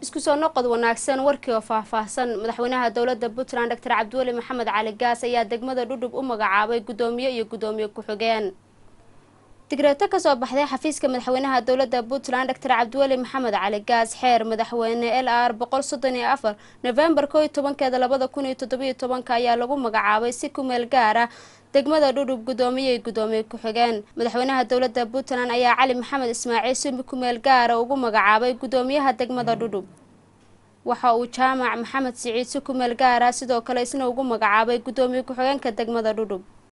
isku soo noqod wanaagsan warkii oo faahfaahsan madaxweynaha dowladda puntland doctor cabdiweli maxamed cali gaas ayaa degmada dhudhub u magacaabay guddoomiye iyo guddoomiye ku-xigeen digreeto kasoo baxday xafiiska madaxweynaha dowladda puntland doctor cabdiweli maxamed cali gaas xeer madaxweyne l r boqol soddon iyo afar novembar koo iyo tobankeeda labada kun iyo toddobiyo tobanka ayaa lagu magacaabay si kumeel gaar ah degmada dhudhub guddoomiye iyo guddoomiye ku-xigeen madaxweynaha dowladda puntland ayaa cali maxamed ismaaciil si kumeel gaara ugu magacaabay guddoomiyaha degmada dhudhub waxa uu jaamac maxamed siciid si kumeel gaara sidoo kale isna ugu magacaabay guddoomiye ku-xigeenka degmada dhudhub